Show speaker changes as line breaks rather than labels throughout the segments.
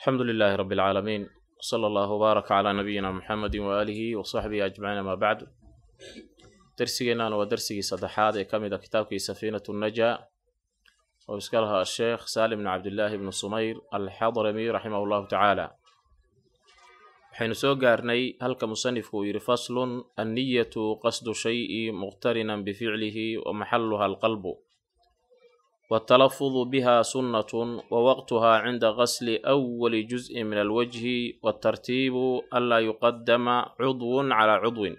alxamdu lilaahi rabi alcaalamiin wsala allahu wbaaraka calaa nabiyina muxamedi waaalihi wa saxbihi ajmaciin amaa bacdu darsigeennaana waa darsigii saddexaad ee ka mid a kitaabkii safiinatu najaa oo iska lahaa asheekh saalim bn cabdillaahi bnu sumayr alxadrami raximah llahu tacaala waxaynu soo gaarnay halka musanifku uu yidhi faslun anniyatu qasdu shayi muqtarinan bificlihi wa maxaluha alqalbu wاtalafudu biha sunnatun wa waqtuha cinda qasli awali juzءi min alwajhi wاtartiibu anlaa yuqadama cudwun calaa cudwin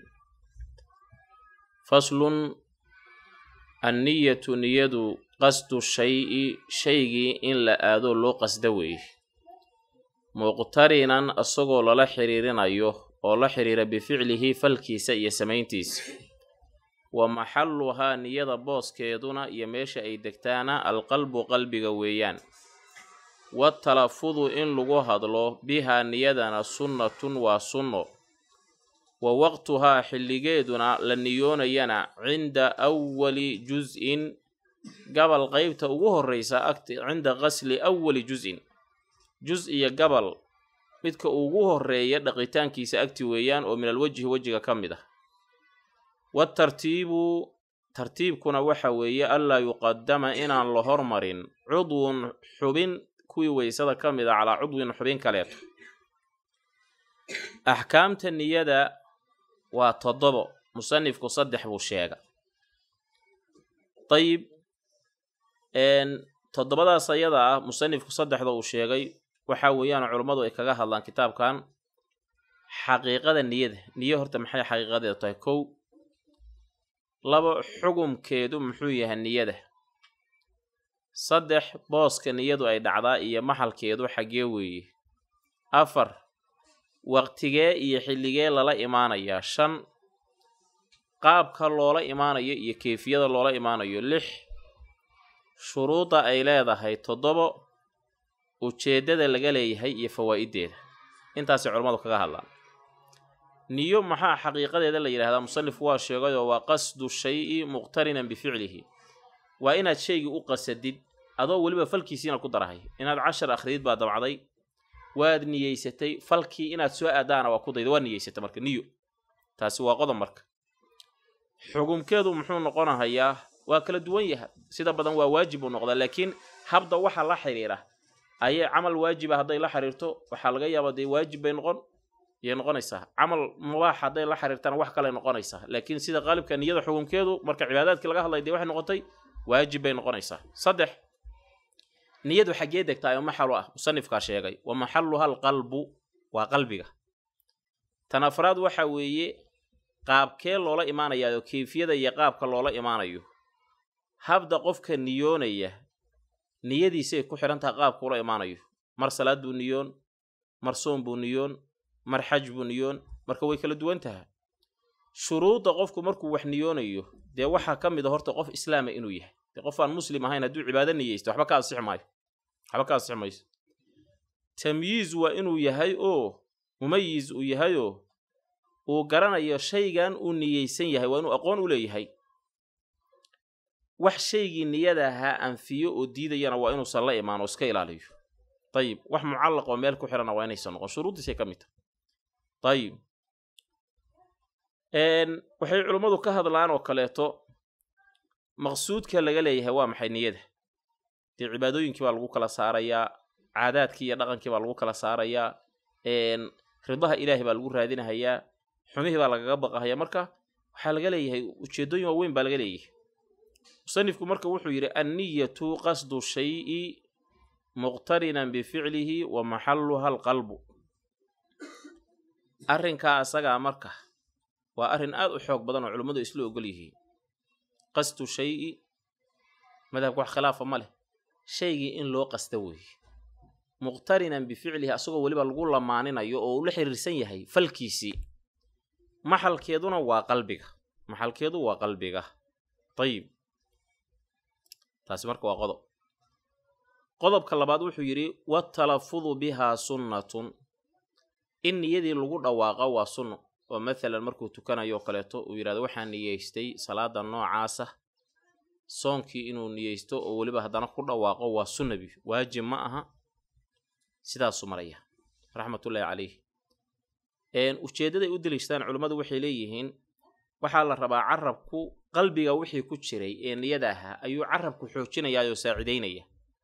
faslun anniyatu niyadu qasdu shayi shaygii in la aado loo qasda weeye muqtarinan isagoo lala xiriirinayo oo la xiriira bificlihi falkiisa iyo samayntiisa wa maxaluhaa niyada booskeeduna iyo meesha ay degtaana alqalbu qalbiga weeyaan watalafudu in lagu hadlo bihaa niyadana sunnatun waa sunno wa waqtuhaa xilligeeduna la niyoonayana cinda awali jus-in gabal qeybta ugu horreysa agt cinda qasli awali jus-in jus iyo gabal midka ugu horreeya dhaqitaankiisa agti weeyaan oo min alwajhi wejiga ka mid ah waatartiibu tartiibkuna waxa weeye anlaa yuqadama inaan la hormarin cudwun xubin kuwii weysada ka mid a calaa cudwin xubin kaleeto axkaamta niyada waa toddobo musanifku saddex buu sheega dayib toddobadaas ayada ah musanifku saddexda uu sheegay waxaa weeyaan culummadu ay kaga hadlaan kitaabkan xaqiiqada niyada niyo horta maxay xaqiiqadeedu tahay kow labo xugumkeedu muxuu yahay niyada saddex booska niyadu ay dhacdaa iyo maxalkeedu xaggee weeye afar waqtigee iyo xilligee lala imaanayaa shan qaabka loola imaanayo iyo keefiyada loola imaanayo lix shuruudda ay leedahay toddobo ujeeddada laga leeyahay iyo fawaa'iddeeda intaasay culammadu kaga hadlaan niyo maxaa xaqiiqadeeda la yidhahdaa musanifku waa sheegayoo waa qasdu shayi muqtarinan bificlihi waa inaad shaygii u qasadid adoo weliba falkiisiina ku darahay inaad cashar akhridid baa dabcday waad niyeysatay falkii inaad soo aadaana waa ku dayda waa niyeysatay marka niyo taasi waa qodob marka xugumkeedu muxuu noqonahayaa waa kala duwan yaha sida badan waa waajib uu noqdaa laakiin habda waxa la xiriira ayay camal waajiba hadday la xiriirto waxaa laga yaabaa dee waajib bay noqon yay noqonaysaa camal mubaax hadday la xiriirtana wax kale noqonaysaa laakiin sida qaalibka niyada xukunkeedu marka cibaadaadkii laga hadlay dee waxay noqotay waajib bay noqonaysaa saddex niyadu xaggee degtaa oo maxalu ah musanifkaa sheegay wa maxaluha alqalbu waa qalbiga tan afraad waxa weeye qaabkee loola imaanayaao keyfiyada iyo qaabka loola imaanayo habda qofka niyoonaya niyadiisay ku xidhan taha qaabka ula imaanayo mar salaad buu niyoon mar soon buu niyoon mar xaj buu niyoon marka way kala duwan taha shuruudda qofku markuu wax niyoonayo dee waxaa ka mid a horta qof islaama inuu yahay dee qof aan muslim ahayn hadduu cibaado niyeysto waxba ka ansixi maayo waxba ka ansixi mayso tamyiiz waa inuu yahay oo mumayiz uu yahayoo uu garanayo shaygan uu niyeysan yahay waa inuu aqoon u leeyahay wax shaygii niyada ahaa anfiyo oo diidayana waa inuusan la imaan oo iska ilaaliyo dayib wax mucallaq oo meel ku xihana waa inaysan noqon shuruuddiisay ka mid tahay dayib waxay culummadu ka hadlaan oo kaleeto maqsuudka laga leeyahay waa maxay niyada dee cibaadooyinkii baa lagu kala saarayaa caadaadkii iyo dhaqankii baa lagu kala saarayaa ridaha ilaahay baa lagu raadinahayaa xumihii baa lagaga baqahayaa marka waxaa laga leeyahay ujeeddooyin waaweyn baa laga leeyahay musanifku marka wuxuu yidhi anniyatu qasdu shayi muqtarinan bificlihi wa maxaluha alqalbu arrinkaa asagaa marka waa arrin aad u xoog badan oo culimmadu isla ogol yihiin qasdu shayi madhabka wax khilaafa ma leh shaygii in loo qasta weeye muqtarinan bificlihi asagoo weliba lagu lamaaninayo oo uu la xiriirsan yahay falkiisii maxalkeeduna waa qalbiga maxalkeedu waa qalbiga ayib taasi marka waa qodob qodobka labaad wuxuu yidhi watalafudu bihaa sunnatun in niyadii lagu dhawaaqo waa sunno oo mathalan markuu tukanayo oo kaleeto uu yidhahdo waxaan niyeystay salaada noocaasa soonkii inuu niyeysto oo weliba haddana ku dhawaaqo waa sunnabi waajib ma aha sidaasuu maraya raxmatullaahi calayh ujeeddaday u deliishadaan culummadu waxay leeyihiin waxaa la rabaa carabku qalbiga wixii ku jiray ee niyada ahaa ayuu carabku xoojinayaa oo saacidaynaya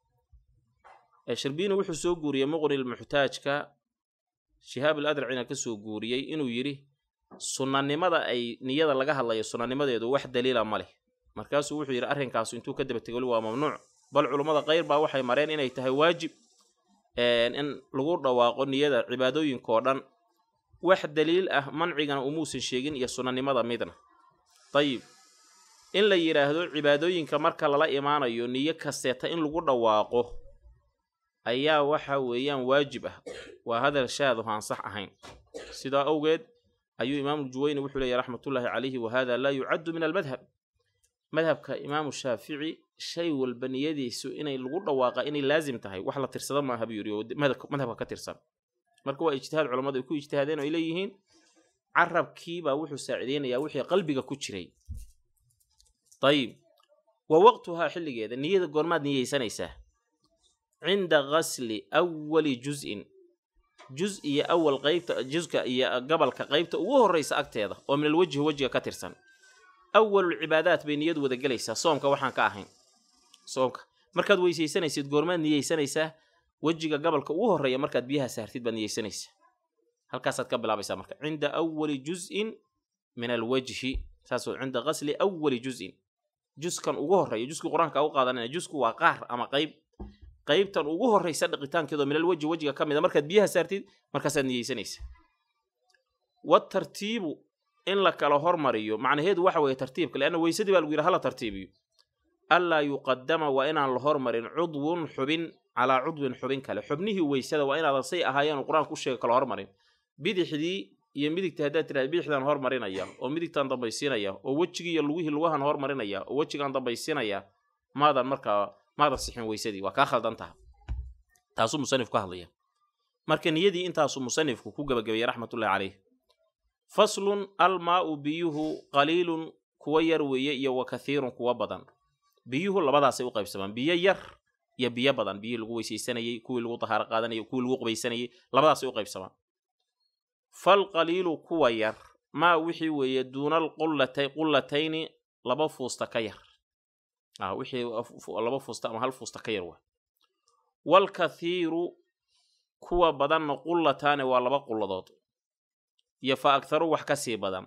shirbiini wuxuu soo guuriyey muqnil muxtaajka shihaab al adracina ka soo guuriyey inuu yidhi sunnanimada ay niyada laga hadlayo sunnanimadeedu wax daliila ma leh markaasuu wuxuu yidhi arrinkaasu intuu ka daba tegoli waa mamnuuc bal culummada qayr baa waxay mareen inay tahay waajib in lagu dhawaaqo niyada cibaadooyinkaoo dhan wax daliil ah mancigana umuusan sheegin iyo sunnanimada midna dayib in la yidhaahdo cibaadooyinka marka lala imaanayo niyo kasteeta in lagu dhawaaqo ayaa waxa weeyaan waajib ah waa hadal shaadu aan sax ahayn sidaa awgeed ayuu imaamu juwayni wuxuu leeyahy raxmatullaahi calayhi wa hada laa yucaddu min almadhab madhabka imaamu shaafici shay walba niyadiisu inay lagu dhawaaqa inay laazim tahay wax la tirsado maaha buu yidhi oo madhabka ka tirsan marka waa ijtihaad culammadu ay ku ijtihaadeen oo ay leeyihiin carabkiibaa wuxuu saacideynayaa wixii qalbiga ku jiray dayib wa waqtuhaa xilligeeda niyada goormaad niyeysanaysaa cinda gasli awali juz-in juz iyo awal qaybta juska iyo gabalka qaybta ugu horraysa agteeda oo min alwajhi wejiga ka tirsan awalul cibaadaat bay niyadu wada gelaysaa soomka waxaan ka ahayn soomka markaad weysaysanaysid goormaad niyeysanaysaa wejiga gabalka ugu horreeya markaad biyaha saartid baad niyeysanaysaa halkaasaad ka bilaabaysaa marka cinda awali juz-in min alwajhi saasoo cinda gasli awali juz-in juskan ugu horreeya juskii qur-aanka u qaadanaya jusku waa qaar ama qayb qaybtan ugu horraysa dhaqitaankeedoo minal wejhi wejiga ka mid a markaad biyaha saartid markaasaad niyeysanaysaa watartiibu in la kala hormariyo macnaheedu waxa weeye tartiibka leanna weysadii baa lagu yidhi hala tartiibiyo allaa yuqadama waa inaan la hormarin cudwun xubin calaa cudwin xubin kale xubnihii weysada waa inaadan say ahaayeen qur-aanku u sheega kala hormarin bidixdii iyo midigta haddaad tidhahda bidixdaan hormarinaya oo midigtaan dambaysiinaya oo wejigii iyo lugihii lugahan hormarinaya oo wejigaan dambaysiinaya maadan markaa maadan sixin weysadii waa kaa khaldan taha taasuu musanifku ka hadlaya marka niyadii intaasuu musanifku ku gebagabeeyey raxmatullahi caleyh faslun almaa'u biyuhu qaliilun kuwa yar weeye iyo wa kathiirun kuwa badan biyuhu labadaasay u qaybsamaan biyo yar iyo biyo badan biyihii lagu weysaysanayey kuwii lagu dahaaro qaadanayay kuwii lagu qubaysanayey labadaasay u qaybsamaan falqaliilu kuwa yar maa wixii weeye duuna alqullata qullatayni laba fuusta ka yar ah wixii laba fuusta ama hal fuusta ka yar waa waalkathiiru kuwa badanna qullataane waa laba qulladood iyo fa agharu wax ka sii badan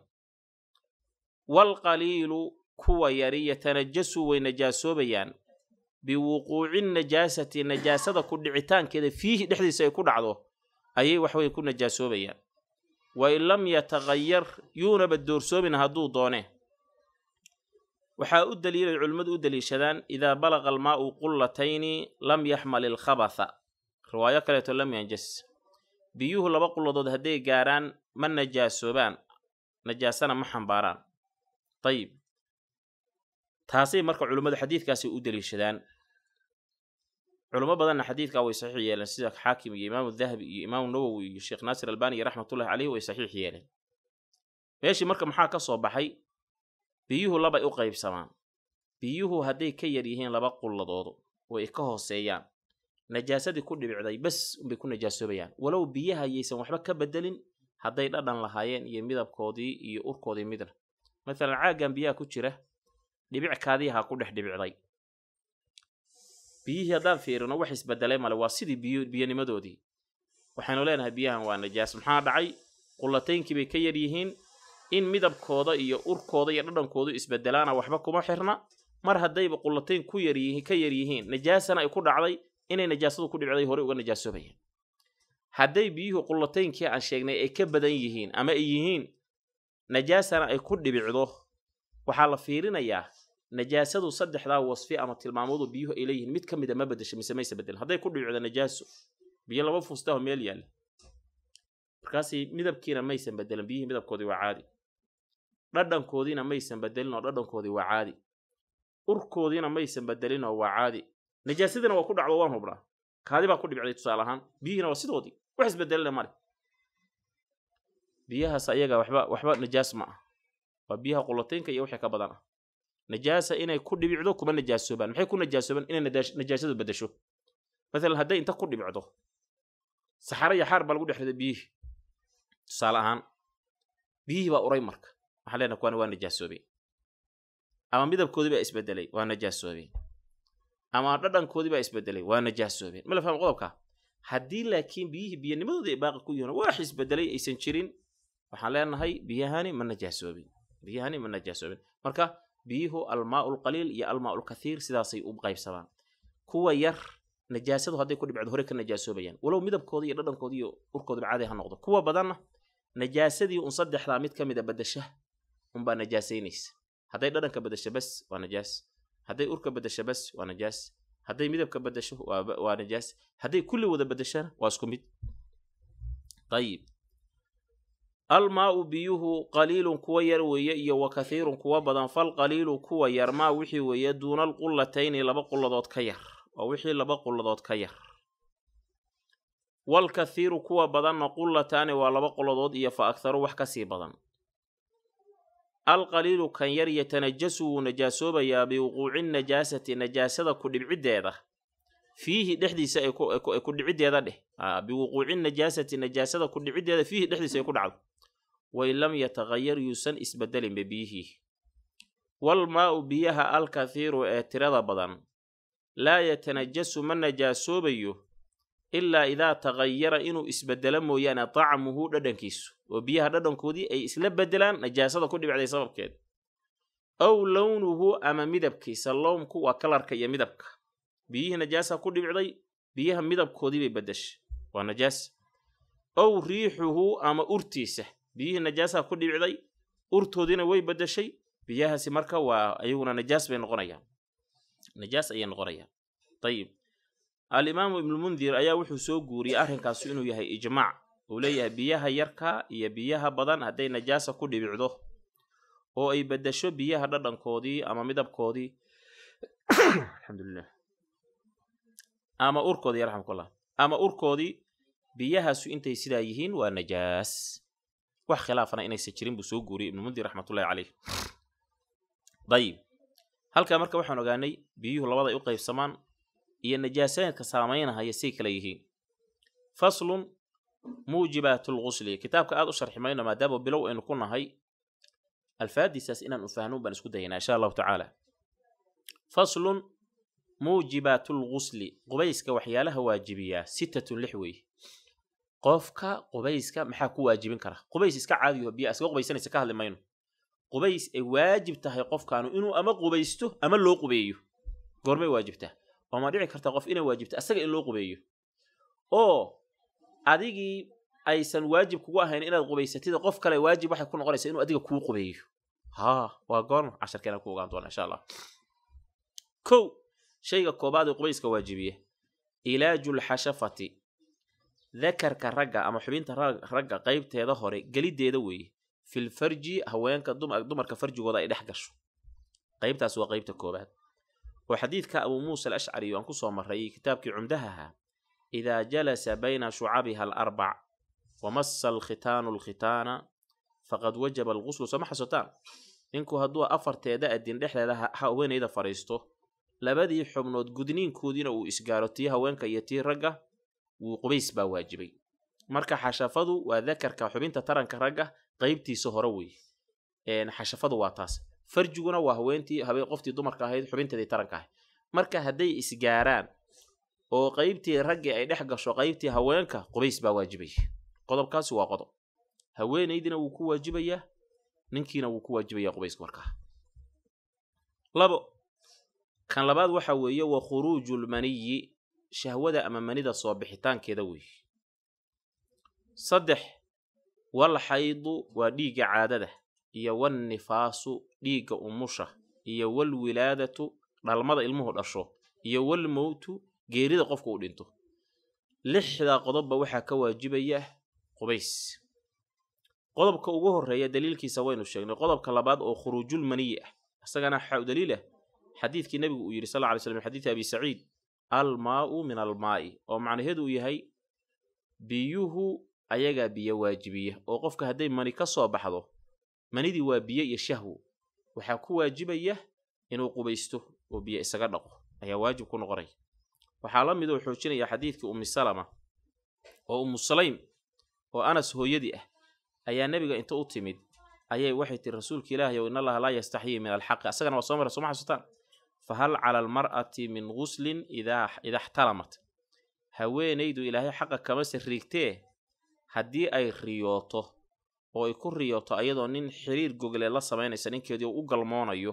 waalqaliilu kuwa yari yatanajasu way najaasoobayaan biwuquuci najaasati najaasada ku dhicitaankeeda fiihi dhexdiisa ay ku dhacdo ayay waxway ku najaasoobayaan wa in lam yataqayar yuunaba doorsoomin hadduu doone waxaa u daliilay culimmadu u daliishadaan idaa balaqa almaa'u qullatayni lam yaxmal ilkhabatha riwaayo kaleeto lam yanjas biyuhu laba qulladood hadday gaarhaan ma najaasoobaan najaasana ma xambaaraan dayib taasay marka culimmadu xadiidkaasay u daliishadaan culimo badanna xadiidkaa way saxiix yeeleen sida xaakim iyo imaamu dahabi iyo imaamu nawowi iyo sheekh naasir albani iyo raxmatullahi caleyhi way saxiix yeeleen meeshii marka maxaa ka soo baxay biyuhu labay u qaybsamaan biyuhu hadday ka yar yihiin laba qulladood oo ay ka hooseeyaan najaasadii ku dhibicday bes unbay ku najaasoobayaan walow biyaha yaysan waxba ka bedelin hadday dhadhan lahaayeen iyo midabkoodii iyo urkoodii midna maalan caaggan biyaha ku jira dhibickaadiihaa ku dhex dhibicday biyihii haddaan fiirino wax isbedelay male waa sidii biyo biyonimadoodii waxaynu leenahay biyahan waa najaas maxaa dhacay qullataynkii bay ka yar yihiin in midabkooda iyo urkooda iyo dhadhankoodu isbedelaana waxba kuma xirna mar haddayba qullatayn ku yaryihiin ka yar yihiin najaasana ay ku dhacday inay najaasadu ku dhibicday horey uga najaasoobayaan hadday biyuhu qullataynkii aan sheegnay ay ka badan yihiin ama ay yihiin najaasana ay ku dhibicdo waxaa la fiirinayaa najaasadu saddexdaa wasfi ama tilmaamoodu biyuhu ay leeyihiin mid ka mida ma bedesho mise mayse bedelin hadday ku dhibicdo najaaso biyo laba fuustaho meel yaalla markaasi midabkiina maysan bedelin biyihii midabkoodii waa caadi dhadhankoodiina maysan bedelin oo dhadhankoodii waa caadi urkoodiina maysan bedelin oo waa caadi najaasadina waa ku dhacdo waan hubnaa kaadi baa ku dhibicday tusaale ahaan biyihiina waa sidoodii wax isbedelina male biyahaas ayaga waxba waxba najaas ma ah waa biyaha qulataynka iyo wixii ka badan ah najaasa inay ku dhibicdo kuma najaasoobaan maxay ku najaasoobaan inay najaasadu bedesho maalan hadday inta ku dhibicdo saxaro iyo xaar baa lagu dhex riday biyihii tusaale ahaan biyihii baa uray marka waxaan leenahay kuwaani waa najaasoobeen ama midabkoodii baa isbedelay waa najaasoobeen ama dhadhankoodii baa isbedelay waa najaasoobeen ma la fahmo qodobka haddii laakiin biyihii biyanimadooda ay baaqi ku yihiin wax isbedelay aysan jirin waxaan leenahay biyahani ma najaasoobin biyahani ma najaasoobin marka biyuhu almaau lqaliil iyo almaau lkathiir sidaasay u qaybsamaan kuwa yar najaasadu hadday ku dhibcdo hore ka najaasoobayaan walow midabkooda iyo dhadhankooda iyo urkoodaba caadi ha noqdo kuwa badanna najaasadii un saddexdaa mid ka mid a badasha unbaa najaasaynaysa hadday dhadhanka badasho bas waa najaas hadday urka badasho bas waa najaas hadday midabka badasho waa najaas hadday kulli wada badashana waa isku mid ayib almaau biyuhu qaliilun kuwa yar weeye iyo wa kathiirun kuwa badan falqaliilu kuwa yar maa wixii weeye duuna alqullatayni laba qulladood ka yar oo wixii laba qulladood ka yar walkathiiru kuwa badanna qullataani waa laba qulladood iyo fa akharu wax ka sii badan alqaliilu kan yar yatanajasu wuu najaasoobayaa biwuquuci najaasati najaasada ku dhibciddeeda fiihi dhexdiisa ay ku dhiciddeeda dheh biwuquuci najaasati najaasada ku dhiciddeeda fiihi dhexdiisa ay ku dhacdo wain lam yataqayar yuusan isbedelinba biyihii walmaa'u biyaha alkathiiru ee tirada badan laa yatanajasu ma najaasoobayo ilaa idaa taqayara inuu isbedelo mooyaane tacmuhu dhadhankiisu oo biyaha dhadhankoodii ay isla bedelaan najaasada ku dhibicday sababkeed aw lownuhu ama midabkiisa lownku waa kalarka iyo midabka biyihii najaasa ku dhibicday biyaha midabkoodii bay bedeshay waa najaas ow riixuhu ama urtiisa biyihii najaasa ku dhibicday urtoodiina way bedeshay biyahaasi marka waa ayaguna najaas bay noqonayaan najaas ayay noqonayaan ayib alimaamu ibnulmundir ayaa wuxuu soo guuriyey arrinkaasu inuu yahay ijmaac uu leeyahay biyaha yarka iyo biyaha badan hadday najaasa ku dhibicdo oo ay bedesho biyaha dhadhankoodii ama midabkoodii alxamdulilah ama urkoodii yarxamkullah ama urkoodii biyahaasu intay sidaa yihiin waa najaas wax khilaafana inaysan jirin buu soo guuriyey ibnulmundir raxmatullahi caleyh dayib halkaa marka waxaan ogaanay biyuhu labada ay u qaybsamaan iyo najaasaadka saamaynahaya say kala yihiin faslun muujibaat lgusli kitaabka aad u sharxi mayno maadaama bilow aynu ku nahay alfaadiisaas inaan u fahno baan isku dayanaa insha allahu tacaala faslun muujibaat lgusli qubayska waxyaalaha waajibiyaa sittatun lix weeye qofka qubayska maxaa ku waajibin kara qubays iska caadiyo biya iskaga qubaysanaysa ka hadli mayno qubays ay waajib tahay qofkaanu inuu ama qubaysto ama loo qubeeyo goormay waajibtaa oo ma dhici karta qof inay waajibto asaga in loo qubeeyo oo adigii aysan waajib kugu ahayn inaad qubaysatida qof kale waajib waxay ku noqonaysaa inuu adiga kuu qubeeyo haa waa goorma casharkeena ku ogaan doona insha allah kow shayga koobaad ee qubayska waajibiya ilaajulxashafati dakarka ragga ama xubinta ragga qaybteeda hore geliddeeda weeye filfarji haweenka dumarka farjigooda ay dhex gasho qaybtaas waa qaybta koobaad oo xadiidka abuu muusa alashcari aan ku soo marray kitaabkii cumdahaha idaa jalasa bayna shucabiha alarbac wamassa alkhitaanu alkhitaana faqad wajaba alguslu sooma xasotaan ninku hadduu afarteeda adin dhexdeeda haweenayda fadhiisto labadii xubnood gudniinkoodiina uu isgaaro tii haweenka iyo tii ragga wuu qubays baa waajibay marka xashafadu waa dakarka xubinta taranka ragga qaybtiisa hore weeye xashafadu waa taas farjiguna waa haweentii habeen qoftii dumarka ahayd xubinteedii taranka ahayd marka hadday isgaaraan oo qaybtii raggii ay dhex gasho qaybtii haweenka qubays baa waajibaya qodobkaasi waa qodob haweenaydina wuu ku waajibayaa ninkiina wuu ku waajibayaa qubayska markaa labo kan labaad waxa weeye wa khuruujulmaniyi shahwada ama manida soo bixitaankeeda weeye saddex wal xaydu waa dhiigga caadada iyo wannifaasu dhiigga umusha iyo walwilaadatu dhalmada ilmuhu dhasho iyo walmowtu geerida qofka uu dhinto lixdaa qodobba waxaa ka waajibaya qubays qodobka ugu horreeya daliilkiisa waynu sheegnay qodobka labaad oo khuruujul maniyi ah isagana waxaa u daliil ah xadiidkii nebigu uu yidhi sal lla ly slam xadiidi abi saciid almaa'u min almaa'i oo macnaheedu uu yahay biyuhu ayagaa biyo waajibiya oo qofka hadday mani ka soo baxdo manidii waa biyo iyo shahwo waxaa ku waajibaya inuu qubaysto oo biyo isaga dhaqo ayaa waajib ku noqonaya waxaa la mid oo xoojinaya xadiidkii ummi salama oo umu sulaym oo anas hooyadii ah ayaa nebiga inta u timid ayay waxay tiri rasuulka ilaahay ow in allaha laa yastaxyii min alxaqi asagana waa soo mara sooma xasuutaan fa hal cala almar'ati min guslin idaa ida xtalamat haweenaydu ilaahay xaqa kama sariigtee haddii ay riyooto oo ay ku riyooto ayadoo nin xiriir gogle la samaynaysa ninkeedii u galmoonayo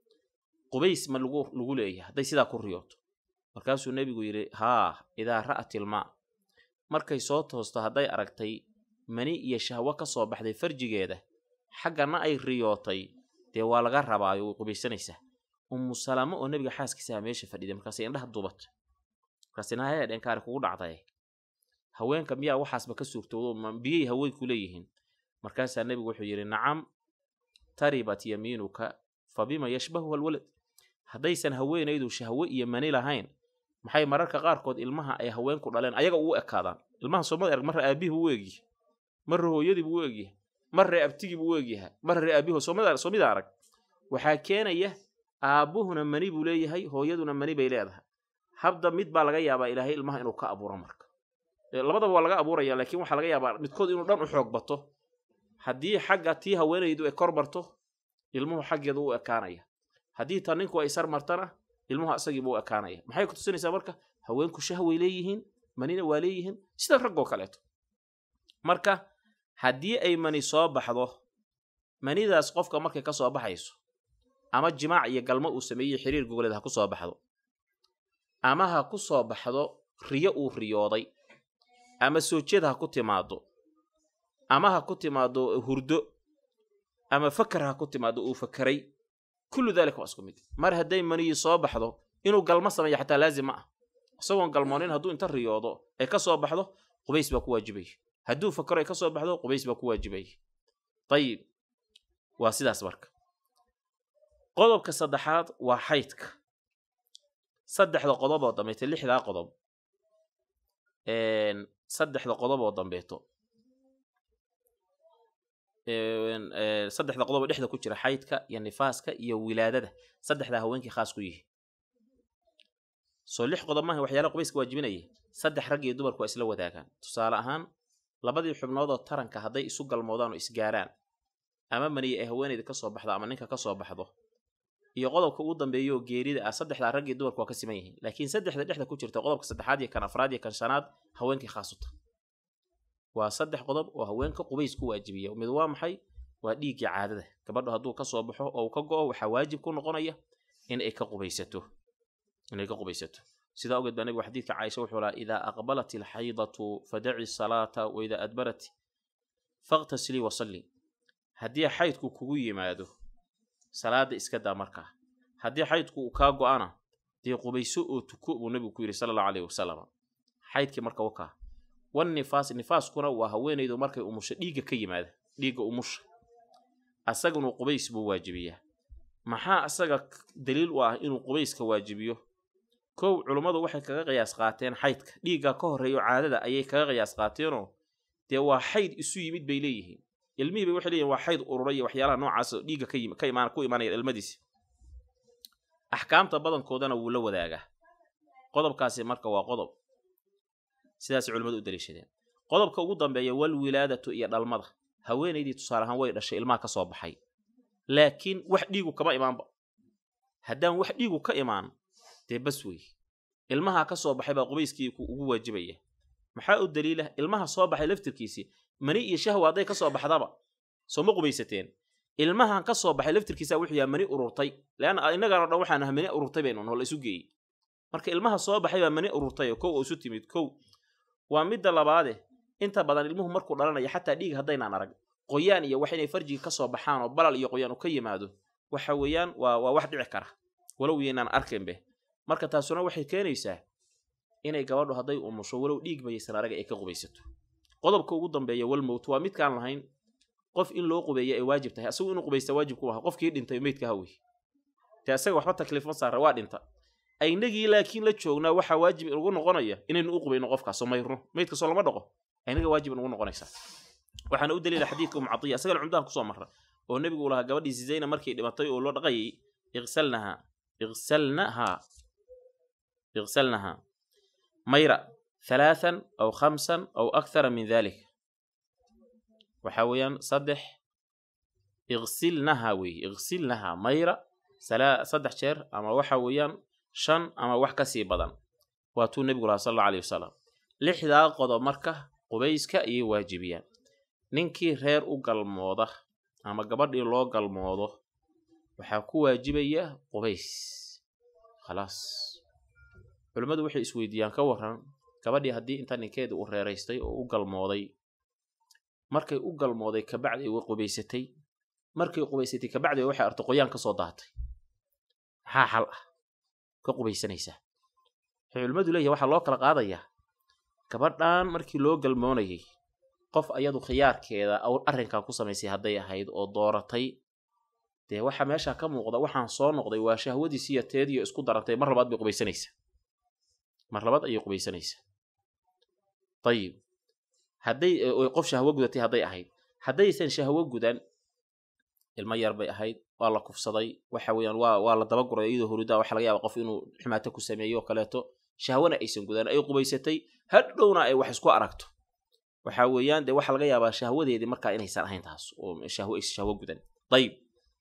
qubays ma lagu lagu leeyahay hadday sidaa ku riyooto markaasuu nebigu yidhi haa idaa ra'at ilmaa markay soo toosto hadday aragtay mani iyo shahwo ka soo baxday farjigeeda xaggana ay riyootay dee waa laga rabaayo way qubaysanaysaa ummu salamo oo nebiga xaaskiisaha meesha fadhiday markaasay indhaha dubatay markaas nahaya dhenkaari kugu dhacday haweenka miyaa waxaasba ka suurtoodo ma biyay haweenku leeyihiin markaasaa nebigu wuxuu yidhi nacam taribat yamiinuka fa bima yashbahuha alwalad haddaysan haweenaydu shahwo iyo mani lahayn maxay mararka qaarkood ilmaha ay haweenku dhaleen ayaga ugu ekaadaan ilmaha soomada erg marra aabihii buu u egyahay marra hooyadii buu u egyahay marra abtigii buu u egyahay marra aabihi soomida arag waxaa keenaya aabbuhuna mani buu leeyahay hooyaduna mani bay leedahay habda mid baa laga yaabaa ilaahay ilmaha inuu ka abuuro marka labadaba waa laga abuuraya laakiin waxaa laga yaabaa midkood inuu dhan u xoog bato haddii xagga tii haweenaydu ay kor marto ilmuhu xaggeedu u ekaanaya haddii ta ninku ay sar martana ilmuhu asagiibu u ekaanaya maxay ku tusinaysaa marka haweenku shahway leeyihiin manina waa leeyihiin sida raggoo kaleeto marka haddii ay mani soo baxdo manidaas qofka markay ka soo baxayso ama jimaac iyo galmo uu sameeyey xiriir gogoleed ha ku soo baxdo ama ha ku soo baxdo riyo uu riyooday ama soojyad ha ku timaado ama ha ku timaado hurdo ama fakar ha ku timaado uu fakaray kullu daalika waa isku mid mar hadday maniyi soo baxdo inuu galmo sameeyo xataa laazim ma ah isagoon galmoonin hadduu inta riyoodo ay ka soo baxdo qubays baa ku waajibaya hadduu fakaro ay ka soo baxdo qubays baa ku waajibaya dayib waa sidaas marka qodobka saddexaad waa xaydka saddexda qodob oo dambeeto lixdaa qodob saddexda qodob oo dambeeto saddexda qodob oo dhexda ku jira xaydka iyo nifaaska iyo wilaadada saddexdaa haweenkii khaas ku yihi soo lix qodob maaha waxyaala qubayska waajibinaya saddex rag iyo dumarku waa isla wadaagaan tusaale ahaan labadii xubnoodoo taranka hadday isu galmoodaan oo isgaaraan ama maniye ay haweenayda ka soo baxdo ama ninka ka soo baxdo iyo qodobka ugu dambeeya oo geerida ah saddexdaa rag iyo dumarku waa ka siman yihiin laakiin saddexda dhexda ku jirta qodobka saddexaad iyo kan afraad iyo kan shanaad haweenkii khaasuta waa saddex qodob oo haweenka qubays ku waajibiya mid waa maxay waa dhiiggii caadada gabadhu hadduu ka soo baxo oo uu ka go'o waxaa waajib ku noqonaya in ay ka qubaysato inay ka qubaysato sidaa ogeed baa nabigu xadiidka caaisha wuxuu lahaa idaa aqbalat alxaydatu fadaci salaata wa idaa adbarat faqtasilii wasalli haddii xaydku kugu yimaado salaada iska daa markaa haddii xaydku uu kaa go'ana dee qubayso oo tuko buu nabigu ku yidhi sala allahu alayhi wasalam xaydkii marka wakaa wan nifaas nifaaskuna waa haweenaydu markay umusho dhiigga ka yimaada dhiigga umusha asagunu qubays buu waajibiyaa maxaa asaga daliil u ah inuu qubayska waajibiyo kow culummadu waxay kaga qiyaas qaateen xaydka dhiigga ka horreeyo caadada ayay kaga qiyaas qaateenoo dee waa xayd isu yimid bay leeyihiin ilmihii bay waxay leeyihin waa xayd ururay iyo waxyaalaha noocaas oo dhiigga ka imaan ku imaanaya ilmadiisi axkaamta badankoodana wuu la wadaagaa qodobkaasi marka waa qodob sidaasay culimmadu u daliishadeen qodobka ugu dambeeya wal wilaadatu iyo dhalmada haweenaydii tusaale ahaan way dhashay ilmaha ka soo baxay laakiin wax dhiigu kama imaanba haddaan wax dhiigu ka imaan dee bas wey ilmaha ka soo baxay baa qubayskii ugu waajibaya maxaa u daliila ilmaha soo baxay laftirkiisii mani iyo shahwa hadday ka soo baxdaba soo ma qubaysateen ilmahan ka soo baxay laftirkiisa wuxuu yahay mani ururtay leanna innagaano dhan waxaan ah mani ururtay baynu noo la isu geeyey marka ilmaha soo baxay baa mani ururtay oo kow oo isu timid kow waa midda labaade inta badan ilmuhu markuu dhalanayo xataa dhiig haddaynaan arag qoyaan iyo wax inay farjiga ka soo baxaan oo balal iyo qoyaan uu ka yimaado waxa weeyaan waa waa wax dhici kara walow yaynaan arkaynbe marka taasuna waxay keenaysaa inay gabadhu hadday umusho walow dhiig bayaysan araga ay ka qubaysato qodobka ugu dambeeya walmowt waa midkaan lahayn qof in loo qubeeya ay waajib tahay asagu inuu qubaysta waajib ku aha qofkii dhintay meydka hawey dee asaga waxba takliif ma saara waa dhinta aynagii laakiin la joognaa waxaa waajib inugu noqonaya inaynu u qubayno qofkaasoo mayrno meydkasoo lama dhaqo aynaga waajib inugu noqonaysaa waxaana u daliila xadiidka umu catiya asagana cumdahan kusoo marra oo nebigu uu lahaa gabadhii zizayna markay dhimatay oo loo dhaqayay iqsalnaha iqsalnaha iqsalnaha mayra halaathan aw khamsan aw akthara min dalik waxaa weeyaan saddex iqsilnaha weeye iqsilnaha mayra saddex jeer ama waxa weeyaan shan ama wax ka sii badan waa tuu nebigu lahaa sal alla aleyh wasalam lixdaa qodob marka qubayska ayay waajibiyaan ninkii reer u galmooda ama gabadhii loo galmoodo waxaa ku waajibaya qubays khalaas culimmadu waxay isweydiiyaan ka waran gabadhii haddii inta ninkeeda u reeraystay oo u galmooday markay u galmooday kabacdi ay qubaysatay markay qubaysatay kabacdi waxay artay qoyaan ka soo daatay maxaa xal ah ka qubaysanaysaa waxay culimmadu leeyahay waxaa loo kala qaadayaa gabadhan markii loo galmoonayay qof ayadu khiyaarkeeda arrinkan ku samaysay hadday ahayd oo dooratay dee waxa meesha ka muuqda waxaan soo noqday waa shahwadiisiiyo teediyo isku darantay mar labaad bay qubaysanaysaa mar labaad ayay qubaysanaysaa ayib hadday qof shahwo gudatay hadday ahayd haddaysan shahwo gudan ilmo yar bay ahayd waa la kufsaday waxa weeyaan waa waa la dabaguray iyadoo horidaa waxa laga yaaba qof inuu xumaato ku sameeyo oo kaleeto shahwana aysan gudan ay qubaysatay hadhowna ay wax isku aragto waxa weeyaan dee waxaa laga yaabaa shahwadeedii markaa inaysan ahayn taas oo shahwo aysan shahwo gudan ayib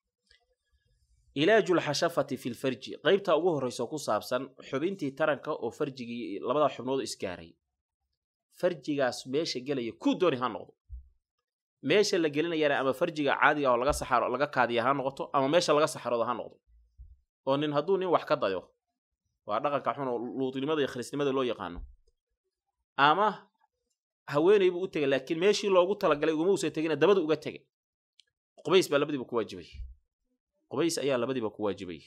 ilaaju lxashafati fi lfarji qaybta ugu horreysa ku saabsan xubintii taranka oo farjigii labada xubnood isgaaray farjigaas meesha gelaya ku dooni ha noqdo meesha la gelinayana ama farjiga caadiga oo laga saxaro laga kaadiya ha noqoto ama meesha laga saxarooda ha noqdo oo nin hadduu nin wax ka dayo waa dhaqanka xun oo luutinimada iyo khriisnimada loo yaqaano ama haweeney buu u tegay laakiin meeshii loogu talagalay ugama uusan tegina dabadu uga tegay qubays baa labadiiba ku waajibay qubays ayaa labadiiba ku waajibay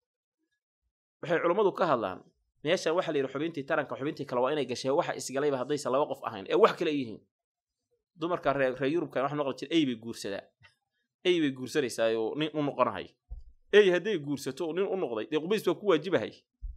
waxay culummadu ka hadlaan meeshan waxa la yidhi xubintii taranka xubintii kale waa inay gashee waxa isgalayba haddaysan laba qof ahayn ee wax kale ay yihiin dumarka reer reer yurubkan waxa noqon jira ey bay guursadaa ey bay guursanaysaa oo nin u noqonahay ey hadday guursato nin u noqday dee qubays baa ku waajibahay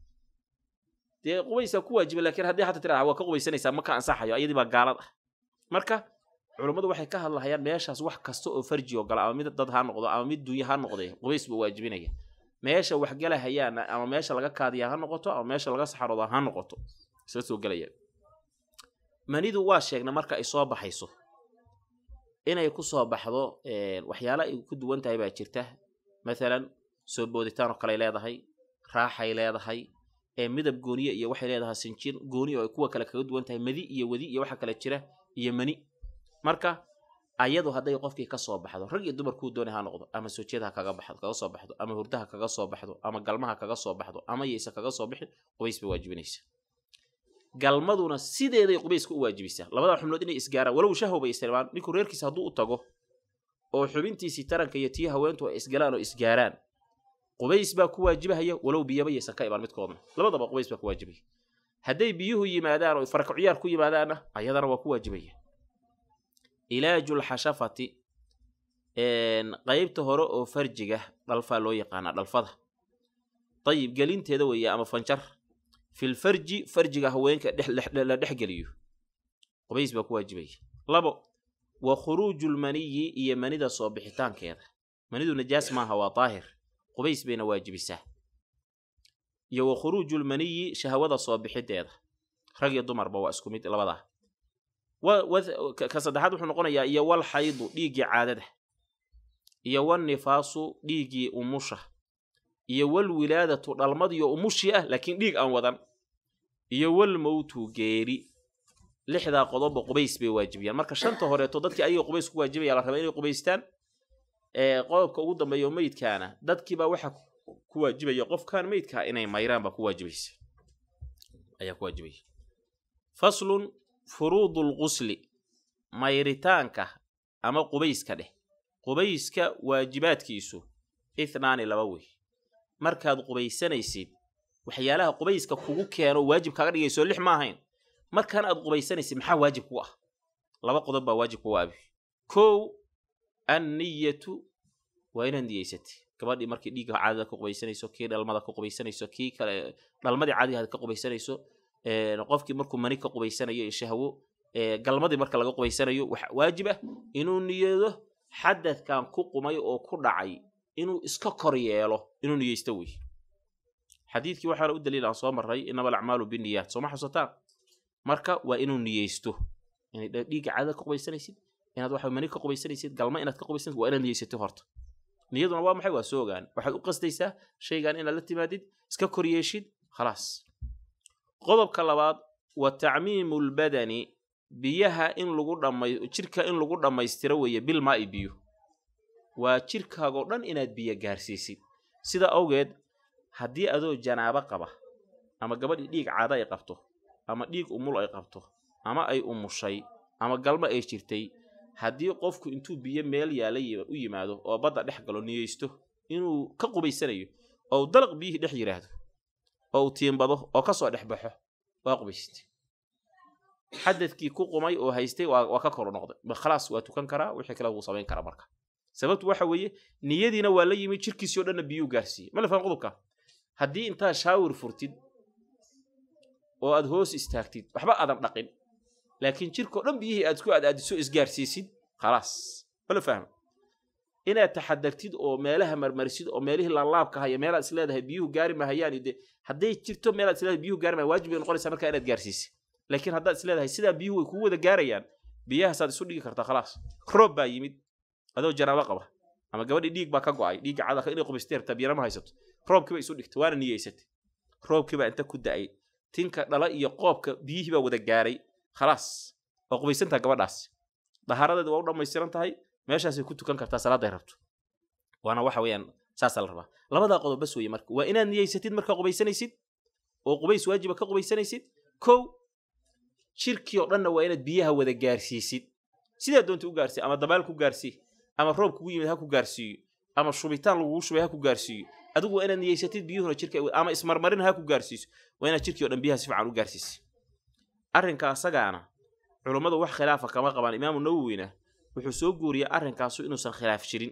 dee qubaysaa ku waajiba laakiin haddii hata tiraha waa ka qubaysanaysaa ma ka ansaxayo ayadii baa gaalad ah marka culummadu waxay ka hadlahayaan meeshaas wax kasta oo farji oo gala ama mid dad ha noqdo ama mid dunya ha noqde qubays buu waajibinaya meesha wax galahayaana ama meesha laga kaadiya ha noqoto ama meesha laga saxarooda ha noqoto isla soo gelaya manidu waa sheegna marka ay soo baxayso inay ku soo baxdo waxyaala ay ku duwan tahay baa jirta mathalan soo booditaan oo kaley leedahay raaxay leedahay ee midab gooniye iyo waxay leedahay sinjir gooni oo ay kuwa kale kaga duwan tahay madi iyo wadi iyo waxa kale jira iyo mani marka ayadu hadday qofkii ka soo baxdo rag iyo dumar kuu dooni ha noqdo ama soojyada ha kaga baxdo kaga soo baxdo ama hurdaha kaga soo baxdo ama galmaha kaga soo baxdo ama yaysa kaga soo bixin qubays bay waajibinaysa galmaduna sideeday qubayska u waajibisaa labada xubnood inay isgaaraan walow shahw bay isticmaalaan ninku reerkiisa hadduu u tago oo xubintiisii taranka iyo tii haweentu ay isgalaan oo isgaaraan qubays baa ku waajibahaya walow biyaba yaysan ka imaan midkoodna labadaba qubays baa ku waajibaya hadday biyuhu yimaadaan oo farakaciyaar ku yimaadaanna ayadana waa ku waajibaya ilaaju lxashafati qaybta hore oo farjiga dhalfaa loo yaqaanaa dhalfada dayib gelinteeda weeye ama fanjar filfarji farjiga haweenka la dhex geliyo qubays baa ku waajibaya labo wa khuruuju lmaniyi iyo manida soo bixitaankeeda manidu najaas maaha waa daahir qubays bayna waajibisaa iyo wa khuruuju lmaniyi shahwada soo bixideeda rag iyo dumarba waa isku mid labadaa ka saddexaad wuxuu noqonayaa iyo wal xaydu dhiiggii caadada iyo wal nifaasu dhiiggii umusha iyo wal wilaadatu dhalmadiyo umushii ah laakiin dhiig aan wadan iyo wal mowtu geeri lixdaa qodobba qubays bay waajibiyaan marka shanta horeeto dadkii ayaga qubays ku waajibaya la raba inay qubaystaan qodobka ugu dambeeya meydkaana dadkiibaa waxa ku waajibaya qofkan meydkaa inay mayraan baa ku waajibaysa ayaa ku waajibaya faslun furuudu lqusli mayritaanka ama qubayska dheh qubayska waajibaadkiisu ithnaani laba wey markaad qubaysanaysid waxyaalaha qubayska kugu keeno waajib kaaga dhigayso lix ma ahayn markaan aad qubaysanaysid maxaa waajib ku ah laba qodob baa waajib ku waabi kow anniyatu waa inaad niyeysatay gabadhii markii dhiigga caadada ka qubaysanayso kii dhalmada ka qubaysanayso kii kale dhalmadii caadiga ka qubaysanayso qofkii markuu mani ka qubaysanayo iyo shahwo galmadii marka laga qubaysanayo waxa waajib ah inuu niyado xadadkan ku qumay oo ku dhacay inuu iska kor yeelo inuu niyeysto wey xadiidkii waxaana u daliil aan soo marray inama alacmaalu biniyaat sooma xusataan marka waa inuu niyeysto inay dhiigga caadada ka qubaysanaysid inaad waxa mani ka qubaysanaysid galma inaad ka qubaysanaysid waa inaad niyeysatid horta niyaduna waa maxay waa soo ogaan waxaad u qasdaysaa shaygan inaad la timaadid iska koryeeshid khalaas qodobka labaad wa tacmiimu lbadani biyaha in lagu dhamay jirka in lagu dhammaystiro weeye bilmaa'i biyo waa jirkaagoo dhan inaad biyo gaarsiisid sida awgeed haddii adoo janaabo qaba ama gabadhii dhiig caado ay qabto ama dhiig umul ay qabto ama ay umushay ama galmo ay jirtay haddii qofku intuu biyo meel yaala u yimaado oo badda dhex galo niyeysto inuu ka qubaysanayo oo u dalaq biyihii dhex yidhaahdo oo uu tiimbado oo ka soo dhex baxo waa qubaysatay xadadkii ku qumay oo haystay waa ka kor noqday khalaas waa tukan karaa wixii kale wuu samayn karaa marka sababtu waxa weeye niyadiina waa la yimi jirkiisii o dhanna biyuu gaarsiiyey ma la faham qodobka haddii intaad shaawir furtid oo aad hoos istaagtid waxba aadan dhaqin laakiin jirkao dhan biyihii aad isku aadaadiso isgaarsiisid khalaas ma la fahma inaad taxadartid oo meelaha marmarisid oo meelihii laalaabka haya meelaad is leedahay biyuhu gaari mahayaan de hadday jirto meelaad isleedahay biyuhu gaari mahayaan waajib bay noqonaysaa markaa inaad gaarsiisid laakiin haddaad is leedahay sidaa biyuhu way kugu wada gaarayaan biyahaasaad isu dhigi kartaa khalaas roob baa yimid adoo janaabo qaba ama gabadhii dhiig baa ka go'ay dhiigga cadaka inay qubaystay rabtaa biyana ma haysato roobkiiba isu dhigtay waana niyeysatay roobkiibaa inta ku da'ay tinka dhala iyo qoobka biyihii baa wada gaaray khalaas waa qubaysantaha gabadhaas dahaaradeedu waa u dhammaystiran tahay meeshaasay ku tukan kartaa salaaday rabto waana waxa weeyaan saasaa la rabaa labadaa qodob bas weeye marka waa inaad niyeysatid markaa qubaysanaysid oo qubays waajiba ka qubaysanaysid kow jirkii oo dhanna waa inaad biyaha wada gaarsiisid sidaa doonta u gaarsii ama dabaal ku gaarsii ama roob kugu yimid ha ku gaarsiiyo ama shubitaan lagugu shubay ha ku gaarsiiyo adigu waa inaad niyeysatid biyuhuna jirka ama ismarmarin ha ku gaarsiiso waa inaad jirkii o dhan biyaha si fiican u gaarsiisay arrinka asagaana culummadu wax khilaafa kama qabaan imaamu nawowina wuxuu soo guuriyey arrinkaasu inuusan khilaaf jirin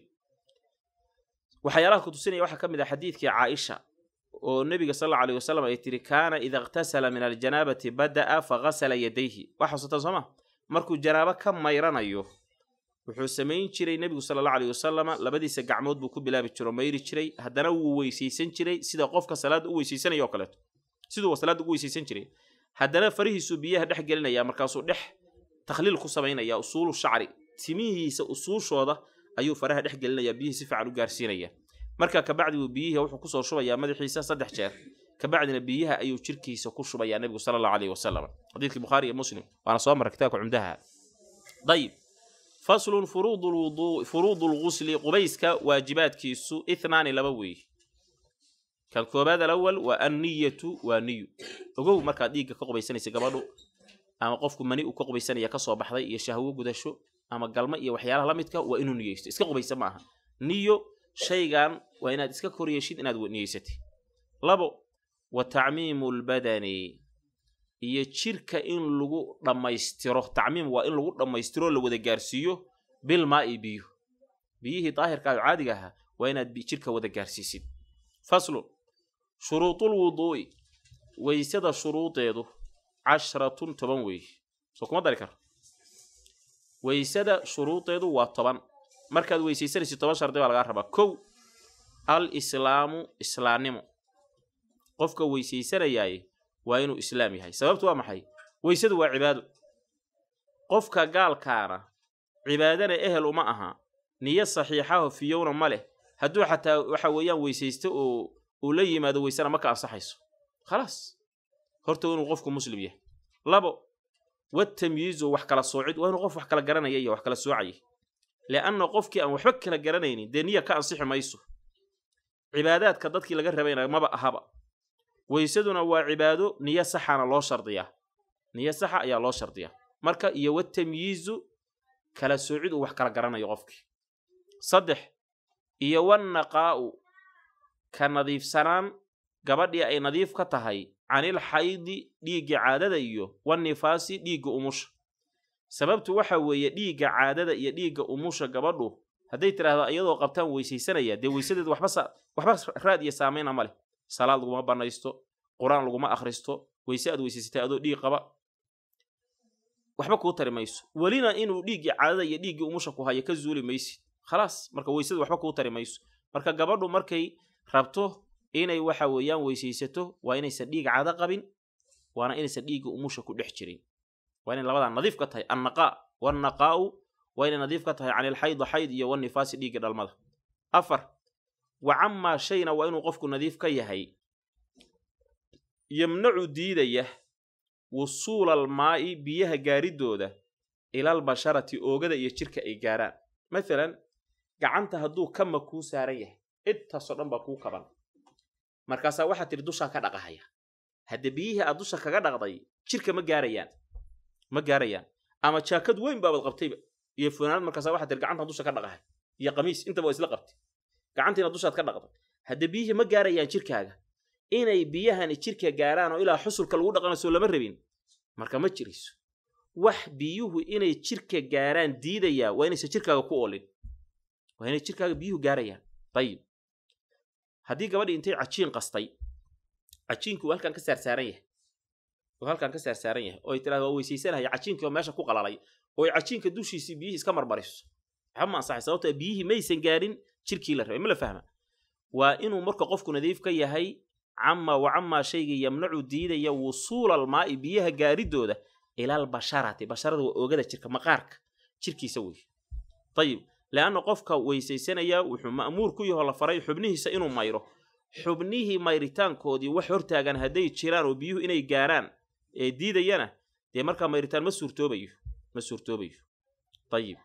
waxyaalaha kutusinaya waxaa ka mid ah xadiidkii caaisha oo nebiga sal alla aleyh wasalam ay tiri kaana ida iqtasala min aljanaabati bada'a faghasala yadayhi waa xasuutaan sooma markuu janaabo ka mayranayo wuxuu samayn jiray nebigu sala alla aleyh wasalama labadiisa gacmood buu ku bilaabi jiro mayri jiray haddana wuu weysaysan jiray sida qofka salaadda u weysaysanaya oo kaleeto siduu salaadda ugu weysaysan jiray haddana farihiisuu biyaha dhex gelinaya markaasuu dhex takhliil ku samaynaya usuulu shacri timihiisa usuushooda ayuu faraha dhex gelinaya biyihii si fiican u gaarsiinaya markaa kabacdi buu biyihii wuxuu kusoo shubayaa madaxiisa saddex jeer kabacdina biyaha ayuu jirkiisa ku shubayaa nebigu sala allahu aleyhi wasalam xadiidkii bukhaari iyo muslim waana soo marray kitaabka cumdaha dayib faslun furuudu lgusli qubayska waajibaadkiisu ithnaani laba weeye kan koobaad alawal waa anniyatu waa niyu ogow markaad dhiigga ka qubaysanaysa gabadhu ama qofku mani uu ka qubaysanaya ka soo baxday iyo shahwo gudasho ama galmo iyo waxyaalaha la midka waa inuu niyeysto iska qubaysa ma aha niyo shaygan waa inaad iska koryeeshid inaad niyeysatay labo wa tacmiimu lbadani iyo jirka in lagu dhammaystiro tacmiim waa in lagu dhammaystiro la wada gaarsiiyo bilmaa'i biyo biyihii daahirkaayo caadiga ahaa waa inaad jirka wada gaarsiisid faslun shuruudul wuduu'i weysada shuruudeedu casharatun toban weeye soo kuma dari karo weysada shuruudeedu waa toban markaad weysaysanaysid toban shardi baa lagaa rabaa kow al islaamu islaannimo qofka weysaysanayaaye waa inuu islaam yahay sababtu waa maxay weysadu waa cibaado qofka gaalkaana cibaadana ehel uma aha niyo saxiixaho fiyowna ma leh hadduu xataa waxa weeyaan weysaysto oo uu la yimaado weysana ma ka ansaxayso khalaas horta waa inuu qofku muslim yahay labo watamyiizu wax kala soocid waa inuu qof wax kala garanaya iyo wax kala soocaya lianna qofkii aan waxba kala garanaynin dee niya ka ansixi mayso cibaadaadka dadkii laga rabayna maba ahaba weysaduna waa cibaado niyo saxana loo shardiyaa niyo saxa ayaa loo shardiyaa marka iyo watamyiizu kala soocid uu wax kala garanayo qofkii saddex iyo wannaqaa'u ka nadiifsanaan gabadhii ay nadiif ka tahay canil xaydi dhiigga caadada iyo wannifaasi dhiigga umusha sababtu waxa weeye dhiigga caadada iyo dhiigga umusha gabadhu hadday tidhaahdo iyadoo qabtaan weysaysanaya dee weysadeedu waxba waxba raad iyo saamayna ma leh salaad laguma banaysto qur-aan laguma akhristo weyse aad weysaysatay adoo dhiig qaba waxba kuu tari mayso welina inuu dhiiggii caadada iyo dhiiggii umusha ku hayo ka zuuli maysid khalaas marka weysadu waxba kuu tari mayso marka gabadhu markay rabto inay waxa weeyaan weysaysato waa inaysan dhiig caado qabin waana inaysan dhiigga umusha ku dhex jirin waa inay labadaa nadiif ka tahay annaqaa wannaqaa'u waa inay nadiif ka tahay can ilxaydi xayd iyo wannifaasi dhiigga dhalmada afar wa camaa shayna waa inuu qofku nadiif ka yahay yamnacu diidaya wusuula almaa'i biyaha gaaridooda ilaalbasharati oogada iyo jirka ay gaaraan maalan gacanta hadduu kama kuu saaran yahay intaasoo dhan baa kuu kaban markaasaa waxaad tidhi dushaa ka dhaqahaya hadde biyihii aad dusha kaga dhaqday jirka ma gaarayaan ma gaarayaan ama jaakad weyn baabad qabtayba iyo funaanad markaasaa waxaad tidhi gacantaan dusha ka dhaqahay iyo qamiis intaba waa isla qabtay gacantiina dushaad ka dhaqday hadde biyihii ma gaarayaan jirkaaga inay biyahani jirka gaaraan oo ilaa xusulka lagu dhaqanaysoo lama rabin marka ma jirayso wax biyuhu inay jirka gaaraan diidayaa waa inaysan jirkaaga ku oolin waa inay jirkaaga biyuhu gaarayaan dayib haddii gabadhii intay cajiin qastay cajiinkii uu halkan ka saarsaaran yahay uu halkan ka saarsaaran yahay oo ay tirahda waa weysaysanaya cajiinkii oo meesha ku qalalay oo ay cajiinka dushiisii biyihii iska marmariso waxba ma ansaxay sababtoo biyihii maysan gaarin jirkii la rabay ma la fahma waa inuu marka qofku nadiif ka yahay cama wa camaa shayga yamnacu diidaya wusuula almaa'i biyaha gaaridooda ilaal basharati basharada waa oogada jirka maqaarka jirkiisa wey ayib leanna qofka weysaysanaya wuxuu ma'muur ku yahoo la faray xubnihiisa inuu mayro xubnihii mayritaankoodii wax hortaagan hadday jiraan oo biyuhu inay gaaraan ee diidayana dee markaa mayritaan ma suurtoobayo ma suurtoobayo ayib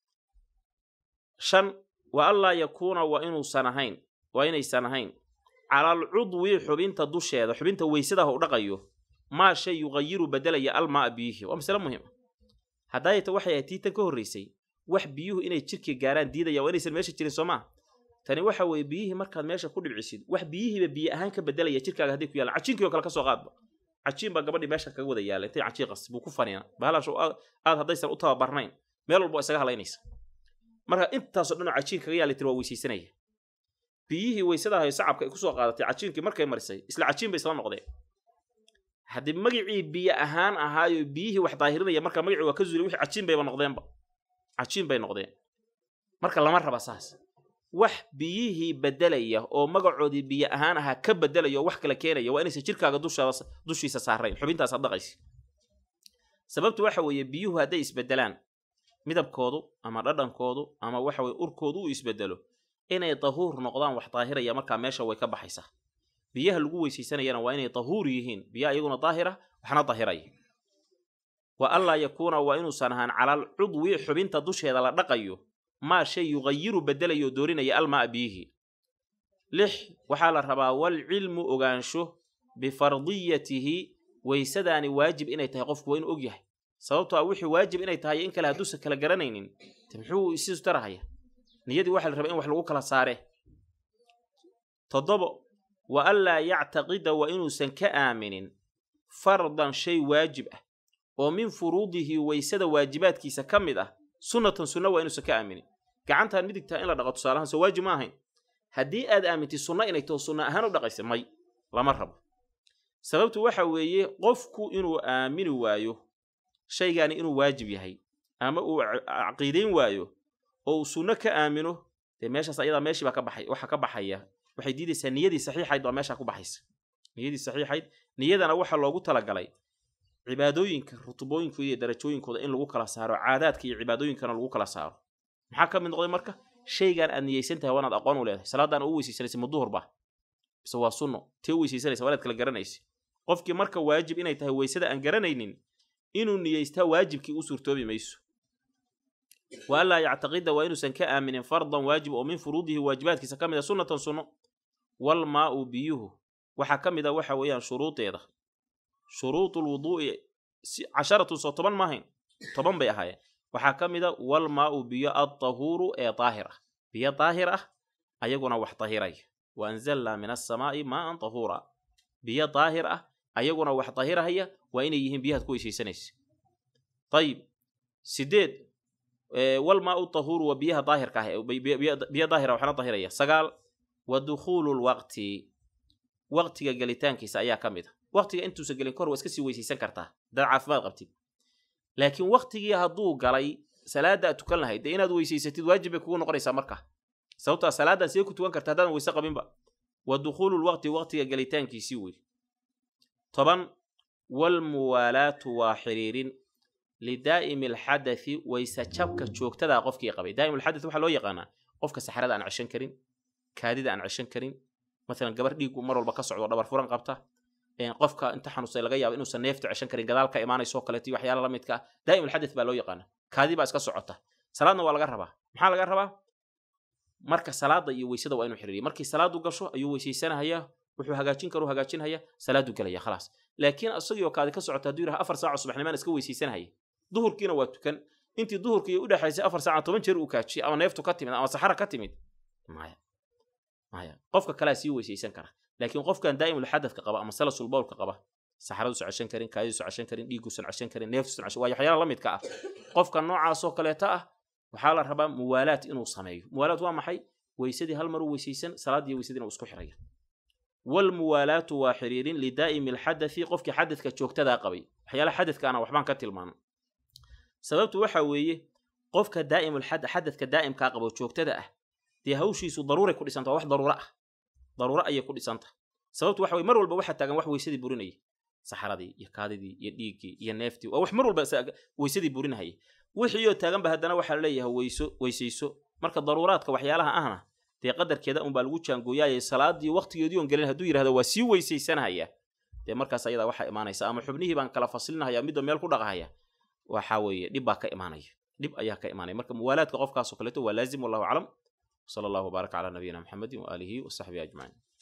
shan wa anlaa yakuuna waa inuusan ahayn waa inaysan ahayn calal cudwi xubinta dusheeda xubinta weysadaha u dhaqayo maa shay yuqayiru bedelaya almaa biyihi waa masale muhiima haddaayata waxay ahayd tiitan ka horraysay wax biyuhu inay jirka gaaraan diidaya waa inaysan meesha jirin soo maa tani waxa weeye biyihii markaad meesha ku dhibcisid wax biyihiiba biyo ahaan ka bedelaya jirkaaga hadday ku yaalaan cajiinkii oo kale ka soo qaadba cajiin baa gabadhii meesha kaga wada yaala intay cajiin qas buu ku faniina bahalaasho aad haddaysan u tababarnayn meel walba isaga halaynaysa marka intaasoo dhan oo cajiin kaga yaala tiri waa weysaysanaya biyihii weysada hayo sacabka ay kusoo qaadatay cajiinkii markay marisay isla cajiin bay isla noqdeen haddii magicii biyo ahaan ahaayo biyihii wax daahirinaya marka magicii waa ka zuulay wixii cajiin bayba noqdeenba cajiin bay noqdeen marka lama raba saas wax biyihii bedelaya oo magacoodii biyo ahaan ahaa ka bedelaya oo wax kala keenaya waa inaysan jirkaaga dushaada dushiisa saarayn xubintaas ad dhaqaysa sababtu waxa weeye biyuhu hadday isbedelaan midabkoodu ama dhadhankoodu ama waxa weye urkoodu uu isbedelo inay dahuur noqdaan wax daahiraya markaa meesha way ka baxaysaa biyaha lagu weysaysanayana waa inay dahuur yihiin biyaha iyaguna daahira waxna daahiraya wa anlaa yakuuna waa inuusan ahaan calal cudwi xubinta dusheeda la dhaqayo maa shay yuqayiru bedelayo oo doorinaya almaa biyihii lix waxaa la rabaa walcilmu ogaansho bifardiyatihi weysadaani waajib inay tahay qofku waa inuu og yahay sababto a wixii waajib inay tahay in kale hadduusan kala garanaynin te muxuu isiisu tarahaya niyadii waxaa la rabaa in wax lagu kala saare toddobo wa anlaa yactaqida waa inuusan ka aaminin fardan shay waajib ah oo min furuudihi weysada waajibaadkiisa ka mid ah sunnatan sunna waa inuusan ka aaminin gacantaan midigtaa in la dhaqo tusaalahaan soo waajib ma ahayn haddii aad aamintid sunna inay taho sunna ahaan u dhaqaysa may lama rabo sababtu waxa weeye qofku inuu aamini waayo shaygaani inuu waajib yahay ama uu caqiidayn waayo oo uu sunno ka aamino dee meeshaas ayadaa meeshii baa ka baxay waxa ka baxaya waxay diidaysaa niyadii saxiixayd baa meeshaa ku baxaysa niyadii saxiixayd niyadana waxaa loogu talagalay cibaadooyinka rutubooyinkooda iyo darajooyinkooda in lagu kala saaro caadaadka iyo cibaadooyinkana lagu kala saaro maxaa ka mid noqday marka shaygaan aad niyeysan tahay waa inaad aqoon u leedahay salaadaan u weysaysanaysa ma duhur ba mise waa sunno tee u weysaysanaysa waa inaad kala garanaysa qofkii marka waajib inay tahay weysada aan garanaynin inuu niyeystaa waajibkii u suurtoobi mayso wa anlaa yactaqida waa inuusan ka aaminin fardan waajib oo min furuudihi waajibaadkiisa ka mid a sunnatan sunno walmaa'u biyuhu waxaa ka mid a waxa weeyaan shuruudeeda shuruudu lwuduu'i casharatun soo toban maahayn toban bay ahaayeen waxaa ka mid a walmaa'u biyo addahuuru ee daahir ah biyo daahir ah ayaguna wax dahiraya wa anzalnaa min assamaa'i maa'an dahuura biyo daahir ah ayaguna wax dahirahaya waa inay yihiin biyahaad ku weysaysanaysa ayib sideed walmaa'u dahuuru waa biyaha daahirka ah biyo daahira waxna dahiraya sagaal wa dukhuulu lwaqti waqtiga gelitaankiisa ayaa ka mid a waqtiga intuusan gelin kahor waa iska sii weysaysan kartaa hadaad caafimaad qabtid laakiin waqtigii hadduu galay salaada aad tukan lahayd dee inaad weysaysatid waajib bay kugu noqonaysaa marka sababtoa salaadaan see ku tukan karta haddaadan weyse qabinba wa dukhuulu lwaqti waqtiga gelitaankiisii wey toban waalmuwaalaatu waa xiriirin lidaa'imi alxadathi wayse jabka joogtadaa qofkii qabay daa'im alxadath waxaa loo yaqaanaa qofka saxrada aan ceshan karin kaadida aan ceshan karin maalan gabar dhiigu mar walba ka socdo dhabar furan qabta qofka inta xanuunsay laga yaabo inuusan neefta ceshan karin gadaal ka imaanayso kaleeto iyo waxyaala la midka ah daa'im alxadath baa loo yaqaana kaadi baa iska socota salaadna waa laga rabaa maxaa laga rabaa marka salaada iyo weysada waa inuu xiriiriya markii salaadu gasho ayuu weysaysanahaya wuxuu hagaajin karu hagaajinhaya salaadu gelaya khalaas laakiin isagii oo kaadi ka socota hadduu yidhaha afar saaco subaxnimaan iska weysaysanahaya duhurkiina waa tukan intii duhurkii u dhexaysay afar saaca toban jeer uu kaajiyay ama neeftu ka timid ama saxara ka timid maya maya qofka kalea sii weysaysan kara laakiin qofkan daa'imul xadadka qaba ama salasul bowlka qaba saxaraduusan ceshan karin kaadiduusan ceshan karin dhiiguusan ceshan karin neeftuusan ceshan waa waxyaala la midka ah qofka noocaasoo kaleeta ah waxaa la rabaa muwaalaat inuu sameeyo muwaalaat waa maxay weysadii hal mar u weysaysan salaadii weysadina uu isku xiraya walmuwaalaatu waa xiriirin lidaa'imi alxadathi qofkii xadadka joogtadaa qabay waxyaalaha xadadkaana waxbaan ka tilmaano sababtu waxa weeye qofka daa'imul xadadka daa'imkaa qabo joogtada ah dee hawshiisu daruuray ku dhisanta waa wax daruuro ah daruuro ayay ku dhisanta sababtu waxa weye mar walba waxaa taagan wax weysadii burinaya saxaradii iyo kaadidii iyo dhiiggii iyo neeftii waa wax mar walba weysadii burinahaya wixii oo taaganba haddana waxaa laleeyahay weyso weysayso marka daruuraadka waxyaalaha ahna dee qadarkeeda unbaa lagu jaangooyaayay salaadii waqtigeedii on gelin hadduu yidhahdo waa sii weysaysanahaya dee markaas ayadaa waxaa imaanaysa ama xubnihii baan kala faslinahaya midba meel ku dhaqahaya waxa weeye dhib baa ka imaanaya dhib ayaa ka imaanaya marka muwaalaadka qofkaasoo kaleeto waa laazim wallahu aclam sala allahu wbaaraka calaa nabiyina maxamedin waaalihi wasaxbihi ajmaciin